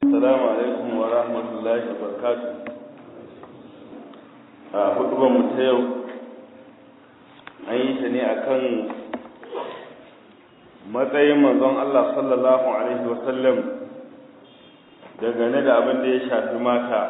Assalamu alaikum wa rahmatullahi wa barakatuh. A hudubar mu ta yau an yi ta ne akan matsayin manzon Allah sallallahu alaihi wa sallam dangane da abin da ya shafi mata.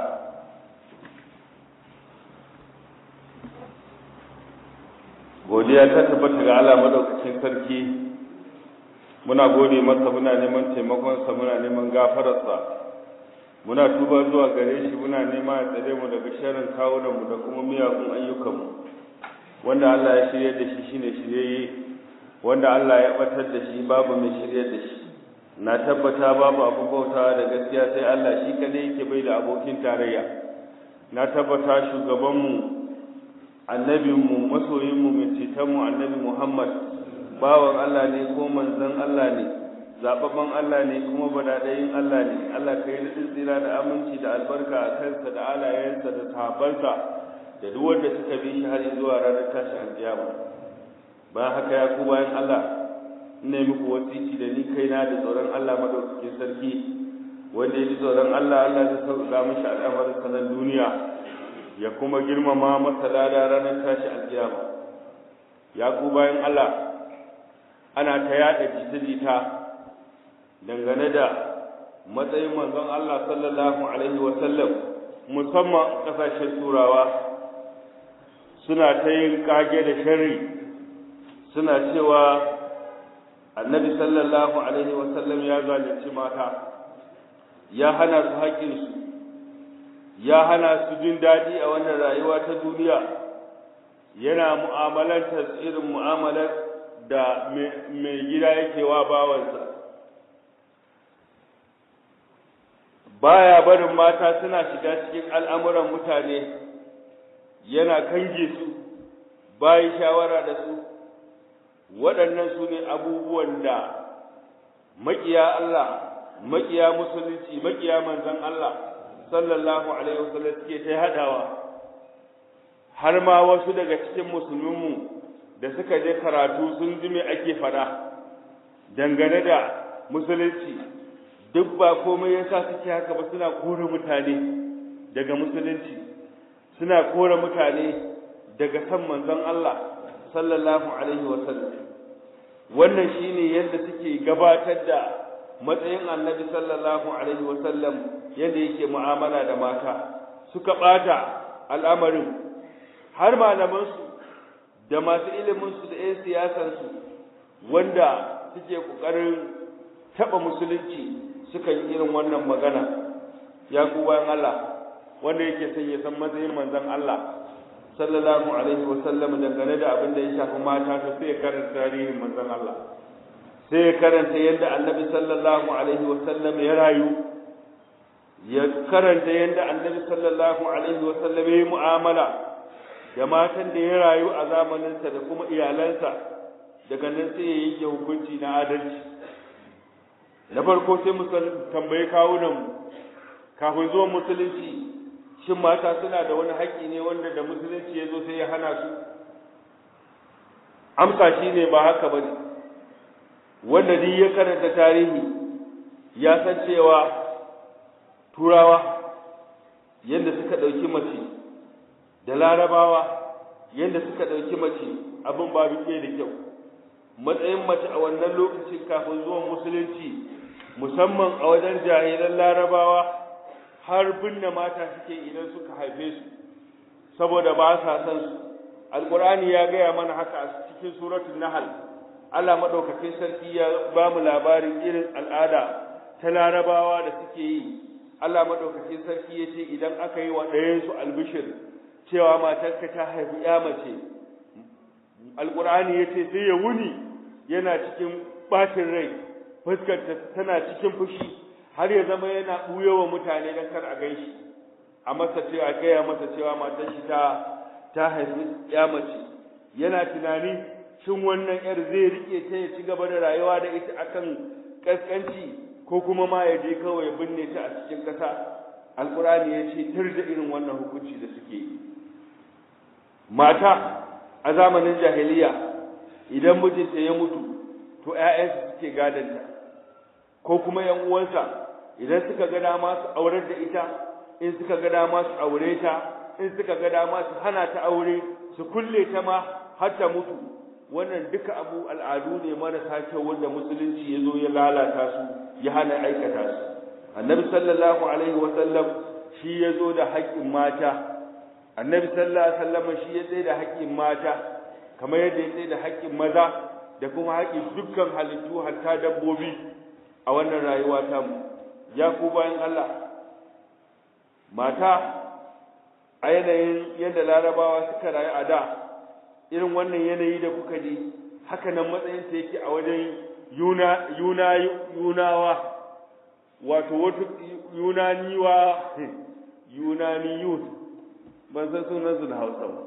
Godiya ta tabbata ga Allah madaukakin sarki muna gode masa muna neman taimakonsa muna neman gafararsa muna tuba zuwa gare shi muna nema ya tsare mu daga sharrin kawunanmu da kuma miyagun ayyukanmu wanda Allah ya shirya da shi shine shiryayye wanda Allah ya batar da shi babu mai shirya da shi na tabbata babu abin bautawa da gaskiya sai Allah shi kadai yake bai da abokin tarayya na tabbata shugabanmu annabinmu masoyinmu mai cetonmu annabi Muhammad bawan Allah ne ko manzon Allah ne zababban Allah ne kuma badadayin Allah ne Allah ka yi tsira da aminci da albarka a kansa da alayensa da sahabbansa da duk wanda suka bi shi har zuwa ranar tashi alƙiyama bayan haka ya ku bayan Allah ina muku wasiki da ni kaina da tsoron Allah madaukakin sarki wanda ya ji tsoron Allah Allah zai sauƙaƙa mishi al'amarin sanar duniya ya kuma girmama masa lada ranar tashi alƙiyama ya ku bayan Allah ana ta yada jita-jita dangane da matsayin manzon Allah sallallahu alaihi wasallam musamman kasashen turawa suna ta yin kage da sharri suna cewa annabi sallallahu alaihi wasallam ya zalunci mata ya hana su haƙƙinsu ya hana su jin daɗi a wannan rayuwa ta duniya yana mu'amalantar irin mu'amalar da mai gida yake wa bawansa baya barin mata suna shiga cikin al'amuran mutane yana kange su bayi shawara da su waɗannan su ne abubuwan da maƙiya Allah maƙiya musulunci maƙiya manzon Allah sallallahu alaihi wasallam suke ta hadawa har ma wasu daga cikin musulminmu da suka je karatu sun ji me ake fada dangane da musulunci duk ba komai yasa suke haka ba suna kore mutane daga musulunci suna kore mutane daga san manzon Allah sallallahu alaihi wasallam wannan shine yadda suke gabatar da matsayin annabi sallallahu alaihi wasallam yadda yake mu'amala da mata suka bata al'amarin har malamansu da masu iliminsu da 'yan siyasansu wanda suke ƙoƙarin taɓa musulunci suka yi irin wannan magana ya ku bayan Allah wanda yake son ya san matsayin manzon Allah sallallahu alaihi wa sallam dangane da abin da ya shafi mata to sai ya karanta tarihin manzon Allah sai ya karanta yadda annabi sallallahu alaihi wa sallam ya rayu ya karanta yadda annabi sallallahu alaihi wa sallam ya yi mu'amala da matan da ya rayu a zamaninsa da kuma iyalansa daga nan sai ya yanke hukunci na adalci na farko sai mu tambayi kawunan mu kafin zuwan musulunci shin mata suna da wani haƙƙi ne wanda da musulunci ya zo sai ya hana su amsa shi ne ba haka ba ne wanda duk ya karanta tarihi ya san cewa turawa yadda suka ɗauki mace da larabawa yadda suka ɗauki mace abin ba ke da kyau matsayin mace a wannan lokacin kafin zuwan musulunci musamman a wajen jahilan larabawa har binne mata suke idan suka haife su saboda ba sa san su alqur'ani ya gaya mana haka a cikin suratul nahl Allah madaukakin sarki ya ba mu labarin irin al'ada ta larabawa da suke yi Allah madaukakin sarki ya ce idan aka yi wa ɗayansu albishir cewa matarka ta haifi ya mace alkur'ani ya ce sai ya wuni yana cikin ɓacin rai fuskarta tana cikin fushi har ya zama yana ɓuya wa mutane don kar a gan shi a masa cewa gaya masa cewa matar shi ta ta haifi ya mace yana tunani shin wannan yar zai rike ta ya ci gaba da rayuwa da ita akan kaskanci ko kuma ma ya je kawai ya binne ta a cikin ƙasa alkur'ani ya ce tir da irin wannan hukunci da suke yi mata a zamanin jahiliya idan mijinta ya mutu to ƴaƴansa suke gadanta ko kuma ƴan uwansa idan suka ga dama su aurar da ita in suka ga dama su aure ta in suka ga dama su hana ta aure su kulle ta ma har ta mutu wannan duka abu al'adu ne marasa kyau wanda musulunci ya zo ya lalata su ya hana aikata su annabi sallallahu alaihi wa sallam shi ya zo da haƙƙin mata annabi sallallahu alaihi wa sallam shi ya tsaye da haƙƙin mata kamar yadda ya tsaye da haƙƙin maza da kuma haƙƙin dukkan halittu hatta dabbobi a wannan rayuwa ta mu ya ku bayan Allah mata a yanayin yadda larabawa suka rayu a da irin wannan yanayi da kuka ji haka nan matsayin ta yake a wajen yuna yuna yunawa wato wato yunaniwa yunaniyun ban san sunan su da Hausa ba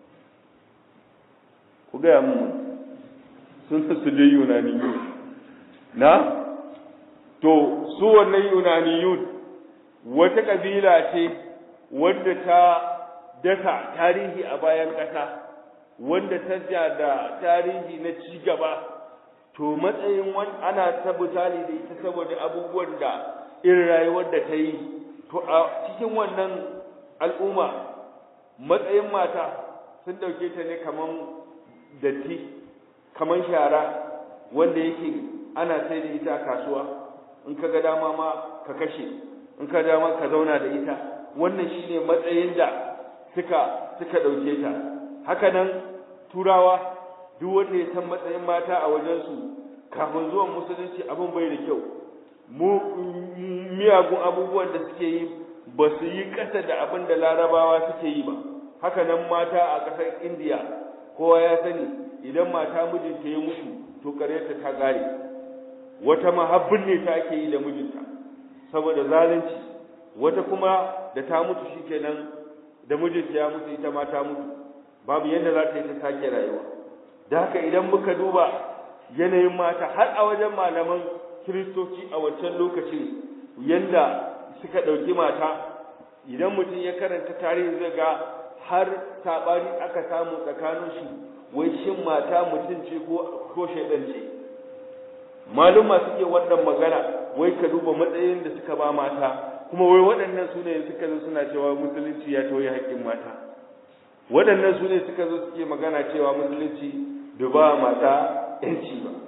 ku ga mu sun su dai yunaniyun na to su wannan yunaniyun wata kabila ce wadda ta dasa tarihi a bayan ƙasa wanda ta ja da tarihi na ci gaba to matsayin wani ana ta misali da ita saboda abubuwan da irin rayuwar da ta yi to a cikin wannan al'umma matsayin mata sun dauke ta ne kaman datti kaman shara wanda yake ana sai da ita a kasuwa in ka ga dama ma ka kashe in ka dama ka zauna da ita wannan shine matsayin da suka suka dauke ta haka nan turawa duk wanda ya san matsayin mata a wajensu kafin zuwan musulunci abin bai da kyau mu miyagun abubuwan da suke yi ba su yi ƙasa da abin da larabawa suke yi ba haka nan mata a ƙasar indiya kowa ya sani idan mata mijinta ya mutu to ƙaryarta ta ƙare wata mahabbin ne ta ake yi da mijinta saboda zalunci wata kuma da ta mutu shikenan da mijinta ya mutu ita ma ta mutu babu yadda za ta yi ta sake rayuwa da haka idan muka duba yanayin mata har a wajen malaman kiristoci a wancan lokacin yanda suka ɗauki mata idan mutum ya karanta tarihi zai ga har saɓani aka samu tsakanin shi wai shin mata mutum ce ko shaidan ce maluma suke wannan magana wai ka duba matsayin da suka ba mata kuma wai waɗannan su ne suka zo suna cewa musulunci ya tauye haƙƙin mata waɗannan su ne suka zo suke magana cewa musulunci da ba mata ‘yanci ba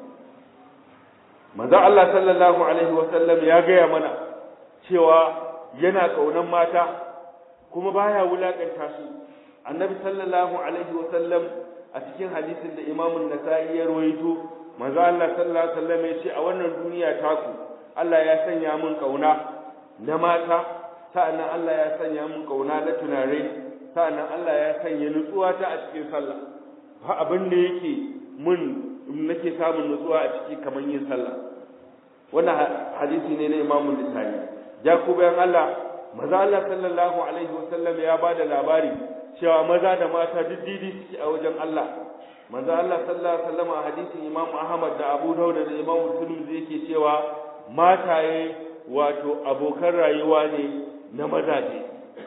manzo Allah sallallahu alaihi wa sallam ya gaya mana cewa yana ƙaunar mata kuma baya wulakanta su annabi sallallahu alaihi wa sallam a cikin hadisin da imamun nasa'i ya rawaito manzo Allah sallallahu alaihi wa sallam ya ce a wannan duniya taku Allah ya sanya min ƙauna na mata sa'annan Allah ya sanya min ƙauna na tunare sa'annan Allah ya sanya nutsuwa ta a cikin sallah ba abin da yake mun nake samun nutsuwa a ciki kamar yin sallah wannan hadisi ne na Imam Bukhari ja ku bayan Allah maza Allah sallallahu alaihi wasallam ya bada labari cewa maza da mata duk didi suke a wajen Allah manzo Allah sallallahu alaihi wasallam a hadisin Imam Ahmad da Abu Dawud da Imam Muslim yake cewa mataye wato abokan rayuwa ne na mazaje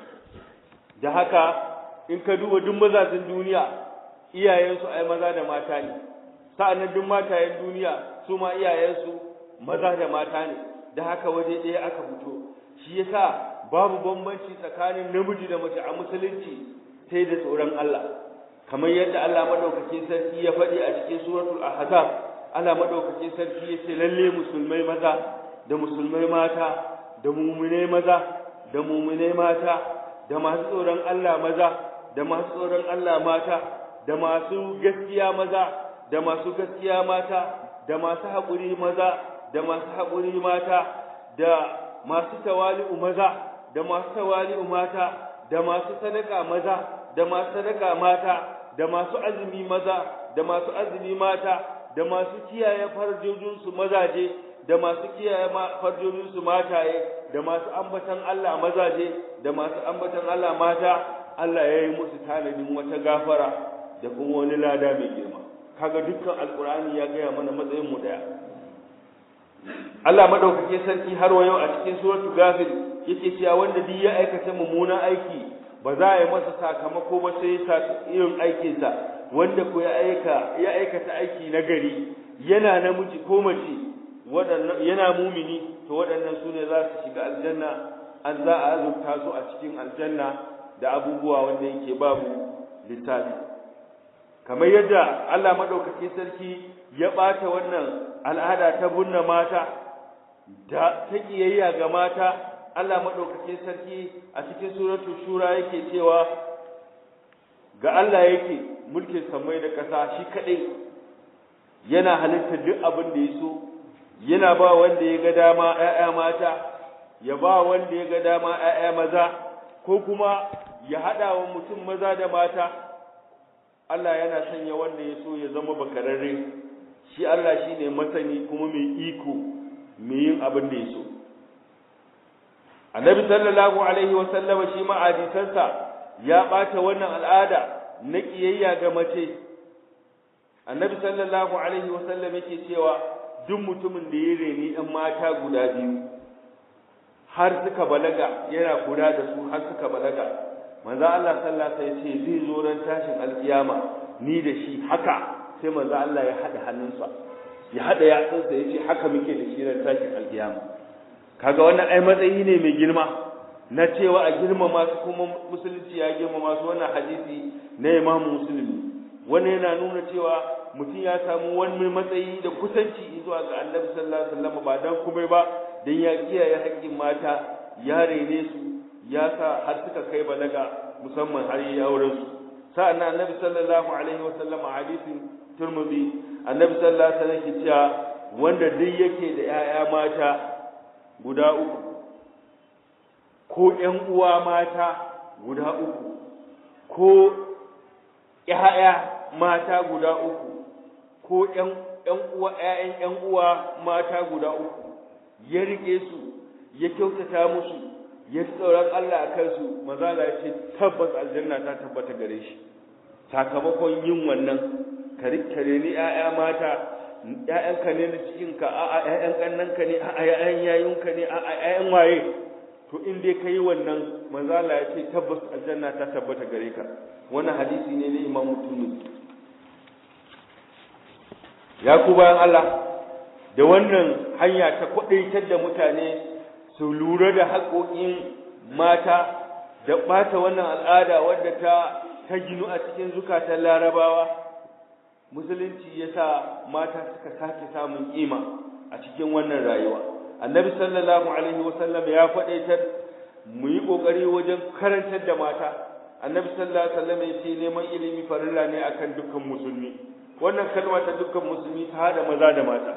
da haka in ka duba duk mazajin duniya iyayensu ai maza da mata ne sa'annan duk matayen duniya su ma iyayensu maza da mata ne da haka waje ɗaya aka fito shi yasa babu bambanci tsakanin namiji da mace a musulunci sai da tsoron Allah kamar yadda Allah madaukakin sarki ya faɗi a cikin suratul ahzab Allah madaukakin sarki ya ce lalle musulmai maza da musulmai mata da mu'minai maza da mu'minai mata da masu tsoron Allah maza da masu tsoron Allah mata da masu gaskiya maza da masu gaskiya mata da masu haƙuri maza da masu haƙuri mata da masu tawali'u maza da masu tawali'u mata da masu sadaka maza da masu sadaka mata da masu azumi maza da masu azumi mata da masu kiyaye farjojinsu mazaje da masu kiyaye farjojinsu mataye da masu ambatan Allah mazaje da masu ambatan Allah mata Allah ya yi musu tanadin wata gafara da kuma wani lada mai girma kaga dukkan alkur'ani ya gaya mana matsayin mu daya Allah madaukake sarki har wa yau a cikin suratul ghafir yake cewa wanda duk ya aikata mummunan aiki ba za a yi masa sakamako ba sai ya irin aikinsa wanda ko ya aika ya aikata aiki na gari yana namiji ko mace waɗannan yana mumini to waɗannan su ne za su shiga aljanna an za a azurta su a cikin aljanna da abubuwa wanda yake babu littafi kamar yadda Allah madaukakin sarki ya ɓata wannan al'ada ta bunna mata da ta kiyayya ga mata Allah madaukakin sarki a cikin suratul shura yake cewa ga Allah yake mulkin samai da ƙasa shi kaɗai yana halitta duk abin da ya so yana ba wanda ya ga dama ‘ya'ya mata ya ba wanda ya ga dama ‘ya'ya maza ko kuma ya haɗa wa mutum maza da mata Allah yana sanya wanda ya so ya zama bakararre shi Allah shi ne masani kuma mai iko mai yin abin da ya so annabi sallallahu alaihi wasallama shi ma'adisansa ya ɓata wannan al'ada na ƙiyayya ga mace annabi sallallahu alaihi wasallam yake cewa duk mutumin da ya reni ɗan mata guda biyu har suka balaga yana kula da su har suka balaga manzo Allah sallallahu alaihi wasallam ce zai zo ran tashin alkiyama ni da shi haka sai manzo Allah ya hada hannunsa ya hada yatsunsa yace haka muke da shi ran tashin alkiyama kaga wannan ai matsayi ne mai girma na cewa a girmama su kuma musulunci ya girmama su wannan hadisi na Imam Muslimi wannan yana nuna cewa mutum ya samu wani matsayi da kusanci zuwa ga Annabi sallallahu alaihi wasallam ba dan kuma ba dan ya kiyaye haƙƙin mata ya rene su ya sa har suka kai balaga musamman har yi auren su sa'an Annabi sallallahu alaihi wasallam a hadisin Tirmidhi Annabi sallallahu alaihi wasallam ke cewa wanda duk yake da 'ya'ya mata guda uku ko ƴan uwa mata guda uku ko ƴaƴa mata guda uku ko ƴan ƴan uwa ƴaƴan ƴan uwa mata guda uku ya rike su ya kyautata musu ya tsoron Allah a kansu mazala ya ce tabbas aljanna ta tabbata gare shi sakamakon yin wannan ka rikkare ni ƴaƴa mata ƴaƴanka ne na cikinka a'a ƴaƴan ƙannanka ne a'a ƴaƴan yayunka ne a'a ƴaƴan waye to in dai kai wannan manzo Allah ya ce tabbas aljanna ta tabbata gare ka wannan hadisi ne na Imam Tirmidhi ya ku bayan Allah da wannan hanya ta kwadaitar da mutane su lura da haƙoƙin mata da ɓata wannan al'ada wadda ta ta ginu a cikin zukatan larabawa musulunci ya sa mata suka sake samun ƙima a cikin wannan rayuwa annabi sallallahu alaihi wasallam ya faɗaitar mu yi ƙoƙari wajen karantar da mata annabi sallallahu alaihi wasallam ya ce neman ilimi farilla ne akan dukkan musulmi wannan kalma ta dukkan musulmi ta hada maza da mata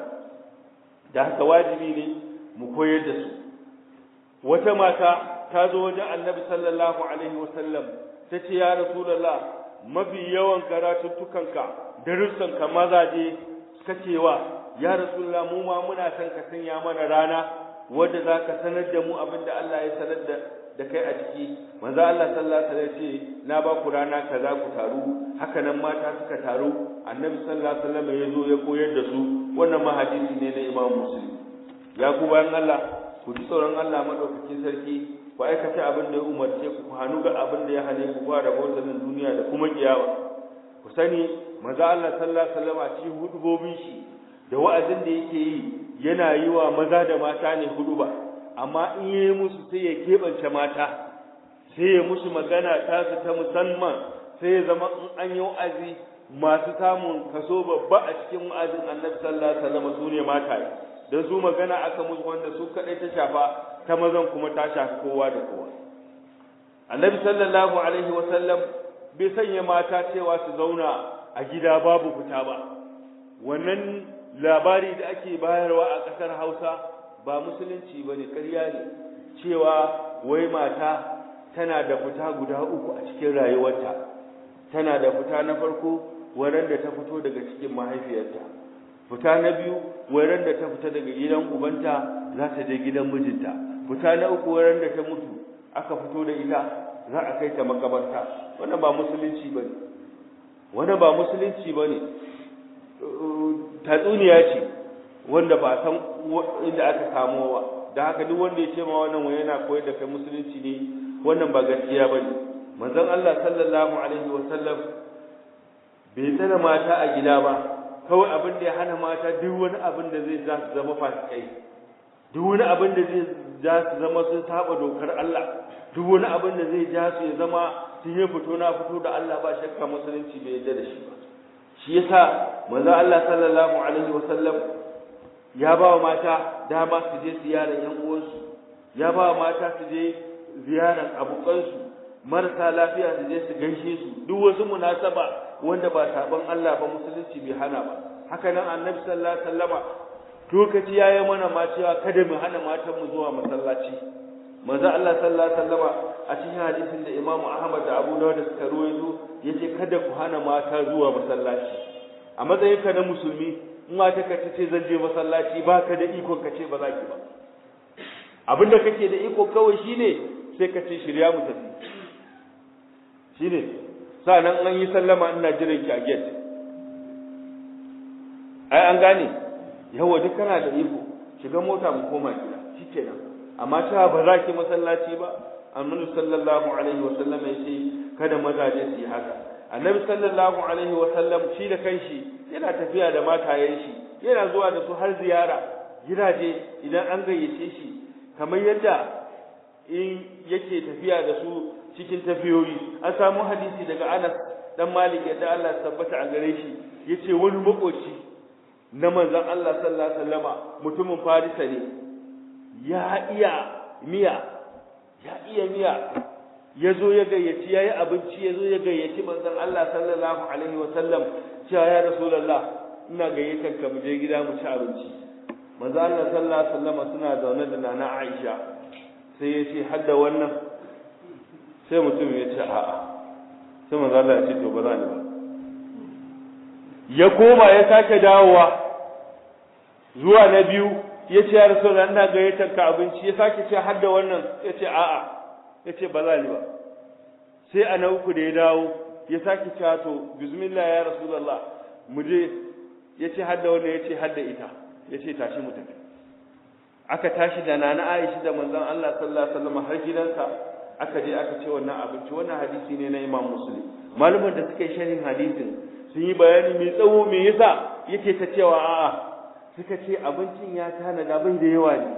da haka wajibi ne mu koyar da su wata mata ta zo wajen annabi sallallahu alaihi wasallam ta ce ya rasulullah mafi yawan karatuttukanka darussanka mazaje suka cewa ya rasulullah mu ma muna son ka sanya mana rana wadda za ka sanar da mu abin da Allah ya sanar da da kai a ciki manzo Allah sallallahu alaihi wasallam ce na ba ku rana kaza ku taru haka nan mata suka taru annabi sallallahu alaihi wasallam ya zo ya koyar da su wannan ma hadisi ne na Imam Muslim ya ku bayan Allah ku ji tsoron Allah madaukakin sarki ku aikata abin da ya umarce ku ku hannu ga abin da ya hane ku ba da bautan duniya da kuma kiyawa ku sani manzo Allah sallallahu alaihi wasallam a cikin hudubobin shi da wa'azin da yake yi yana yi wa maza da mata ne huduba amma in yi musu sai ya keɓance mata sai ya musu magana ta su ta musamman sai ya zama in an yi wa'azi masu samun kaso babba a cikin wa'azin annabi sallallahu alaihi wasallam su ne mata don su magana aka musu wanda su kaɗai ta shafa ta mazan kuma ta shafi kowa da kowa annabi sallallahu alaihi wasallam bai sanya mata cewa su zauna a gida babu fita ba wannan labari da ake bayarwa a ƙasar Hausa ba musulunci bane ƙarya ne cewa wai mata tana da fita guda uku a cikin rayuwarta tana da fita na farko wurin da ta fito daga cikin mahaifiyarta fita na biyu wurin da ta fita daga gidan ubanta za ta je gidan mijinta fita na uku wurin da ta mutu aka fito da ita za a kai ta makabarta wannan ba musulunci bane wannan ba musulunci bane tatsuniya ce wanda ba san inda aka samo ba da haka duk wanda ya ce ma wannan wani yana koyar da kai musulunci ne wannan ba gaskiya ba ne manzon Allah sallallahu alaihi wa sallam bai tsara mata a gida ba kawai abin da ya hana mata duk wani abin da zai za su zama fasikai duk wani abin da zai ja su zama sun saba dokar Allah duk wani abin da zai ja su ya zama sun yi fito na fito da Allah ba shakka musulunci bai yarda da shi ba shi yasa manzo Allah sallallahu alaihi wasallam ya ba wa mata dama su je ziyarar yan uwansu ya ba wa mata su je ziyarar abokansu marasa lafiya su je su gaishe su duk wasu munasaba wanda ba saban Allah ba musulunci bai hana ba haka nan annabi sallallahu alaihi wasallama lokaci yayi mana ma cewa kada mu hana matan mu zuwa masallaci manzo Allah sallallahu alaihi wasallama a cikin hadisin da Imam Ahmad da Abu Dawud suka ruwaito yace kada ku hana mata zuwa masallaci a matsayin ka na musulmi in mata ka ce zan je masallaci baka da iko ka ce ba za ki ba abinda kake da iko kawai shine sai ka ce shirya mu tafi shine sa'annan an yi sallama ina jiran ki a gate ai an gane yawa duk kana da iko shiga mota mu koma gida shikenan amma cewa ba za ki masallaci ba annabi sallallahu alaihi wa sallam ya ce kada mazaje su yi haka annabi sallallahu alaihi wa sallam shi da kanshi yana tafiya da matayen shi yana zuwa da su har ziyara gidaje idan an gayyace shi kamar yadda in yake tafiya da su cikin tafiyoyi an samu hadisi daga Anas dan Malik yadda Allah ya tabbata a gare shi yace wani makoci na manzon Allah sallallahu alaihi wasallama mutumin Farisa ne ya iya miya ya iya miya yazo ya gayyaci yayi abinci yazo ya gayyaci manzon Allah sallallahu alaihi wasallam cewa ya rasulullah ina gayyatar ka mu je gida mu ci abinci manzon Allah sallallahu alaihi wasallama suna zaune da nana Aisha sai ya ce hadda wannan sai mutum ya ce a'a sai manzo Allah ya ce to ba za ni ba ya koma ya sake dawowa zuwa na biyu ya ce ya rasulullah ina gayyatar ka abinci ya sake ce har da wannan ya ce a'a ya ce ba za ni ba sai a na uku da ya dawo ya sake ce to bismillah ya rasulullah mu je ya ce har da wannan ya ce har da ita ya ce tashi mu tafi aka tashi da nana Aisha da manzon Allah sallallahu alaihi wasallam har gidansa aka je aka ce wannan abinci wannan hadisi ne na Imam Muslim malaman da suka yi sharhin hadisin sun yi bayani mai tsawo me yasa yake ta cewa a'a suka ce abincin ya tanada bai da yawa ne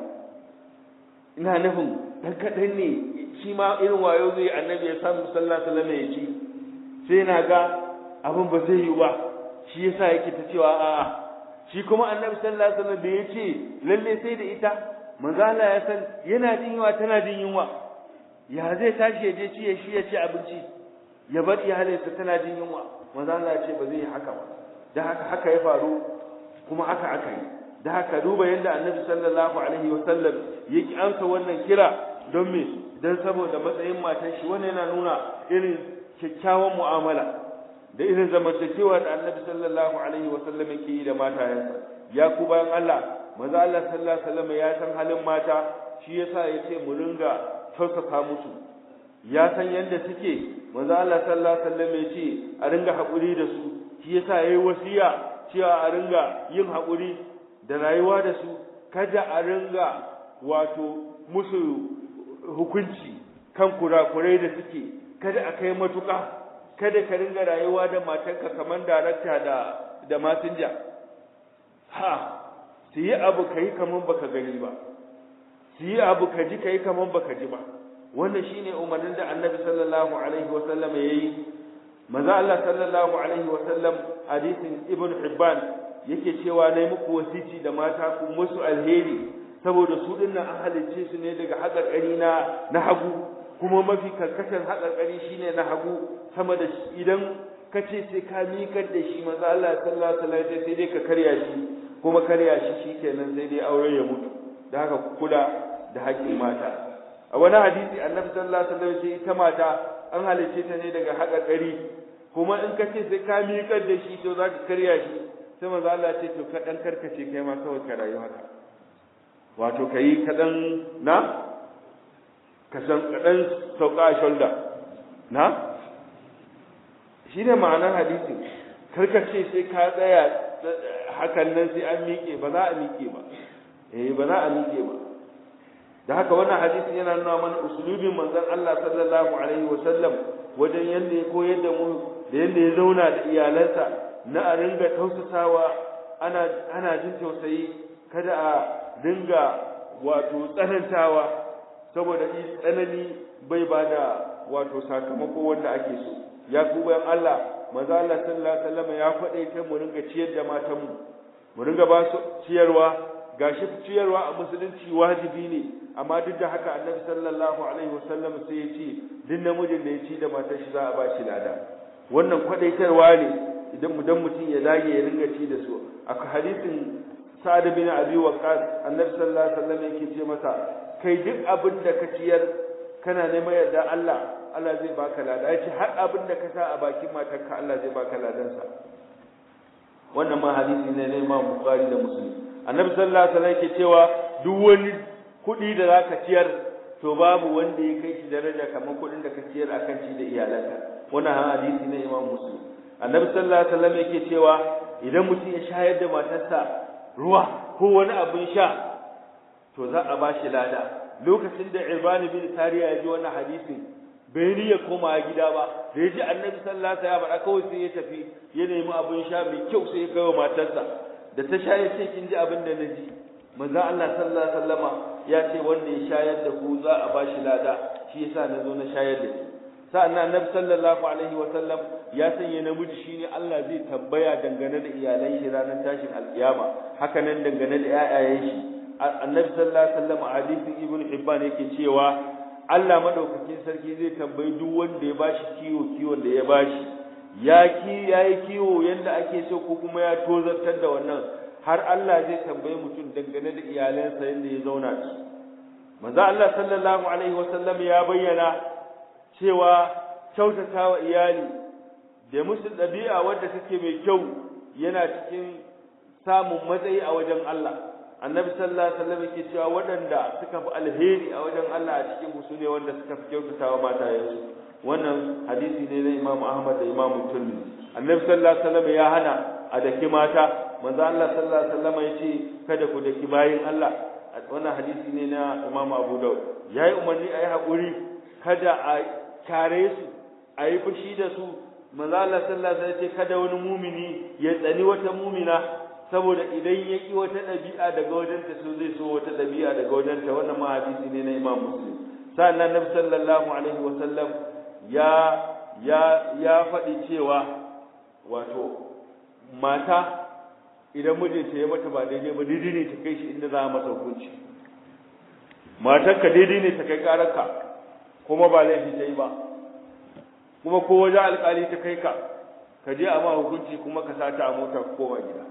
ina nufin dan kadan ne shi ma irin wayo zai annabi ya samu sallallahu alaihi wasallam ya ci sai na ga abin ba zai yi ba shi yasa yake ta cewa a'a shi kuma annabi sallallahu alaihi wasallam da ya ce lalle sai da ita manzo Allah ya san yana jin yunwa tana jin yunwa ya zai tashi ya je ci ya shi ya ci abinci ya bar iyalinsa tana jin yunwa manzo Allah ya ce ba zai yi haka ba da haka haka ya faru kuma haka aka yi da haka duba yadda annabi sallallahu alaihi wasallam yake amsa wannan kira don me dan saboda matsayin matan shi wannan yana nuna irin kyakkyawan mu'amala da irin zamantakewa da annabi sallallahu alaihi wasallam yake yi da matayensa ya ku bayan Allah manzo Allah sallallahu alaihi wasallam ya san halin mata shi yasa yace mu ringa tausasa musu ya san yadda suke manzo Allah sallallahu alaihi wasallam yace a ringa hakuri da su shi yasa yayi wasiya cewa a ringa yin hakuri da rayuwa da su kada a ringa wato musu hukunci kan kurakurai da suke kada a kai matuƙa kada ka ringa rayuwa da matarka kamar darakta da da masinja ha su yi abu kai kamar baka gani ba su yi abu ka ji kai kamar baka ji ba wannan shine umarnin da annabi sallallahu alaihi wasallam yayi maza Allah sallallahu alaihi wasallam hadisin ibn hibban yake cewa nayi muku wasici da mata ku musu alheri saboda su dinnan an halicce su ne daga haƙarƙari na na hagu kuma mafi karkashin haƙarƙari shine na hagu sama da idan ka ce sai ka miƙar da shi maza Allah sallallahu alaihi wasallam sai dai ka karya shi kuma karya shi shikenan sai dai aure ya mutu da haka kula da haƙƙin mata a wani hadisi annabi sallallahu alaihi wasallam ce ita mata an halicce ta ne daga haƙarƙari kuma in ka ce sai ka miƙar da shi to za ka karya shi sai maza Allah ce to ka dan karkace kai ma kawai ka rayu haka wato kai kaɗan na ka san kaɗan sauka a shoulder na shi ne ma'anar hadisin karkace sai ka tsaya hakan nan sai an miƙe ba za a miƙe ba eh ba za a miƙe ba da haka wannan hadisin yana nuna mana usulubin manzon Allah sallallahu alaihi wa sallam wajen yanda ya koyar da mu da yanda ya zauna da iyalansa na a ringa tausasawa ana ana jin tausayi kada a dinga wato tsanantawa saboda tsanani bai bada wato sakamako wanda ake so ya ku bayan Allah manzo Allah sallallahu alaihi wasallam ya faɗe ta mu ringa ciyar da matanmu mu ringa ba su ciyarwa gashi ciyarwa a musulunci wajibi ne amma duk da haka annabi sallallahu alaihi wasallam sai ya ce duk namijin da ya ci da matar shi za a ba shi lada wannan kwadaitarwa ne idan mudan mutum ya dage ya ringa ci da su a hadisin sa'ad bin abi waqas annabi sallallahu alaihi wasallam yake ce masa kai duk abin da ka ciyar kana neman yarda Allah Allah zai baka lada yace har abin da ka sa a bakin matarka Allah zai baka ladansa wannan ma hadisi ne na Imam Bukhari da Muslim annabi sallallahu alaihi wasallam yake cewa duk wani kuɗi da zaka ciyar to babu wanda ya kai shi daraja kamar kuɗin da ka ciyar akan ci da iyalanka wannan hadisi ne Imam Muslim annabi sallallahu alaihi wasallam yake cewa idan mutum ya shayar da matarsa ruwa ko wani abin sha to za a bashi lada lokacin da Irbani bin Tariya ya ji wannan hadisin bai ni ya koma gida ba da ya ji annabi sallallahu alaihi wasallam kawai sai ya tafi ya nemi abin sha mai kyau sai ya kai wa matarsa da ta sha ya ce kin ji abin da na ji manzo Allah sallallahu alaihi wasallama ya ce wanda ya shayar da ku za a bashi lada shi yasa na zo na shayar da ki sa'annan annabi sallallahu alaihi wasallam ya sanya namiji shine Allah zai tambaya dangane da iyalan shi ranar tashin alkiyama haka nan dangane da ƴaƴayen shi annabi sallallahu alaihi wasallam a hadisin ibnu hibban yake cewa Allah madaukakin sarki zai tambayi duk wanda ya bashi kiwo kiwon da ya bashi ya ki yayi kiwo yanda ake so ko kuma ya tozartar da wannan har Allah zai tambaye mutum dangane da iyalansa yanda ya zauna da su manzo Allah sallallahu alaihi wasallam ya bayyana cewa kyautatawa iyali da musu dabi'a wadda take mai kyau yana cikin samun matsayi a wajen Allah annabi sallallahu alaihi wasallam yake cewa waɗanda suka fi alheri a wajen Allah a cikin su ne wanda suka fi kyautatawa matayensu wannan hadisi ne na Imam Ahmad da Imam Tirmidhi annabi sallallahu alaihi wasallam ya hana a daki mata manzo Allah sallallahu alaihi wasallam ya ce kada ku daki bayin Allah wannan hadisi ne na Imam Abu Dawud yayi umarni ayi hakuri kada a kare su ayi fushi da su manzo Allah sallallahu alaihi wasallam ya ce kada wani mumini ya tsani wata mumina saboda idan ya ki wata ɗabi'a daga wajenta so zai so wata ɗabi'a daga wajenta wannan ma hadisi ne na Imam Muslim sannan Nabi sallallahu alaihi wasallam ya ya ya faɗi cewa wato mata idan mijinta ya mata ba daidai ba daidai ne ta kai shi inda za a masa hukunci matarka daidai ne ta kai ƙararka kuma ba laifi ta yi ba kuma ko wajen alƙali ta kai ka ka je a ma hukunci kuma ka sata a mota ko koma gida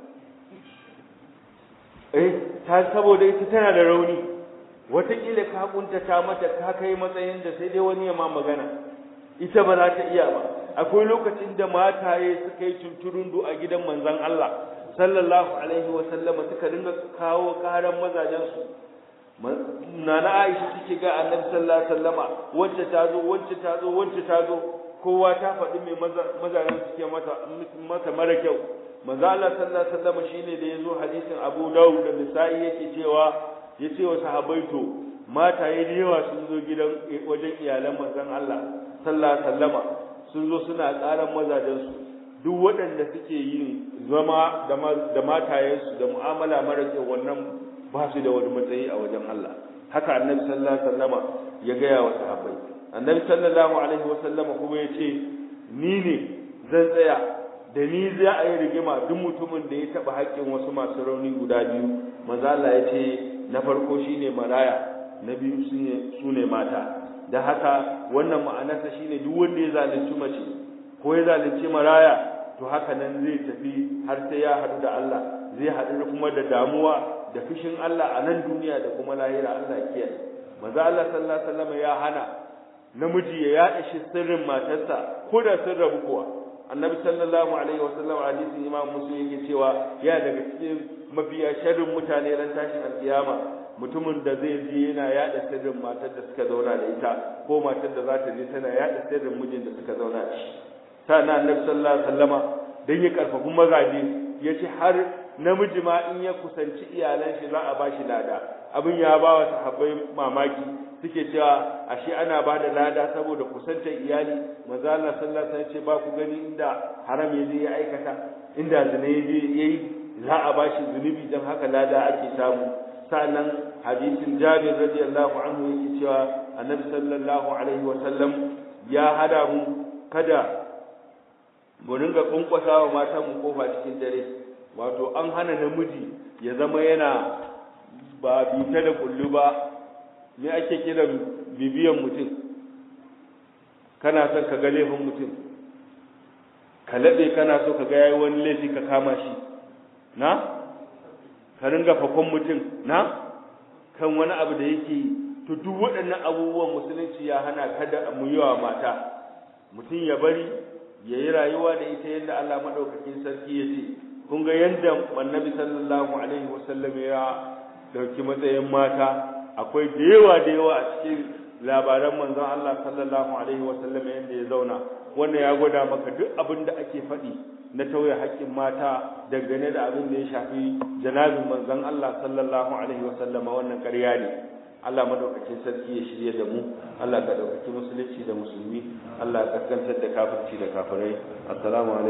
eh ta saboda ita tana da rauni wataƙila ka kuntata mata ka kai matsayin da sai dai wani ya ma magana ita ba za ta iya ba akwai lokacin da mataye suka yi tunturundu a gidan manzon Allah sallallahu alaihi wa sallama suka dinga kawo karan mazajen su nana Aisha take ga Annabi sallallahu alaihi wasallama wacce ta zo wacce ta zo wacce ta zo kowa ta faɗi mai mazajen suke mata mata mara kyau manzo Allah sallallahu alaihi wasallam shine da yazo hadisin Abu Dawud da Nisa'i yake cewa yace wa sahabbai to mataye da yawa sun zo gidan wajen iyalan manzon Allah sallallahu alaihi wasallama sun zo suna ƙaran mazajen su duk waɗanda suke yin zama da matayensu da mu'amala mara kyau wannan ba su da wani matsayi a wajen Allah haka annabi sallallahu alaihi wasallama ya gaya wa sahabbai annabi sallallahu alaihi wasallama kuma ya ce ni ne zan tsaya da ni za a yi rigima duk mutumin da ya taɓa haƙƙin wasu masu rauni guda biyu manzo Allah ya ce na farko shine maraya na biyu su ne mata da haka wannan ma'anarsa shine duk wanda ya zalunci mace ko ya zalunci maraya to haka nan zai tafi har sai ya haɗu da Allah zai haɗu kuma da damuwa da fushin Allah a nan duniya da kuma lahira Allah ya kiyaye manzo Allah sallallahu alaihi wasallam ya hana namiji ya yaɗa shi sirrin matarsa ko da sun rabu kuwa annabi sallallahu alaihi wasallam hadisin imam muslim yake cewa ya daga cikin mafiya sharrin mutane ran tashin alkiyama mutumin da zai je yana yaɗa sirrin matar da suka zauna da ita ko matar da za ta je tana yaɗa sirrin mijin da suka zauna da shi sannan annabi sallallahu alaihi wasallama dan ya karfafi mazaje yace har namiji ma in ya kusanci iyalan shi za a bashi lada abin ya ba wa sahabbai mamaki suke cewa ashe ana ba da lada saboda kusantar iyali manzo Allah sallallahu alaihi wasallam ce ba ku gani inda haram ya je ya aikata inda zina yayi za a bashi zunubi dan haka lada ake samu sa'annan hadisin Jabir radiyallahu anhu yake cewa Annabi sallallahu alaihi wa sallam ya hada mu kada mu ringa kunkwasa wa matan mu kofa cikin dare wato an hana namiji ya zama yana ba bita da kullu ba me ake kira bibiyan mutum kana son ka ga laifin mutum ka laɓe kana so ka ga yayi wani laifi ka kama shi na ka ringa fakon mutum na kan wani abu da yake to duk waɗannan abubuwan musulunci ya hana kada mu yi wa mata mutum ya bari ya yi rayuwa da ita yadda Allah maɗaukakin sarki ya ce kun ga yadda annabi sallallahu alaihi wasallam ya dauki matsayin mata akwai da yawa da yawa a cikin labaran manzon Allah sallallahu alaihi wasallam yadda ya zauna wannan ya gwada maka duk abin da ake faɗi na tauye haƙƙin mata dangane da abin da ya shafi janabin manzon Allah sallallahu alaihi wasallam wannan ƙarya ne Allah madaukakin sarki ya shirye da mu Allah ka ɗaukaki musulunci da musulmi Allah ka kaskantar da kafirci da kafirai assalamu alaikum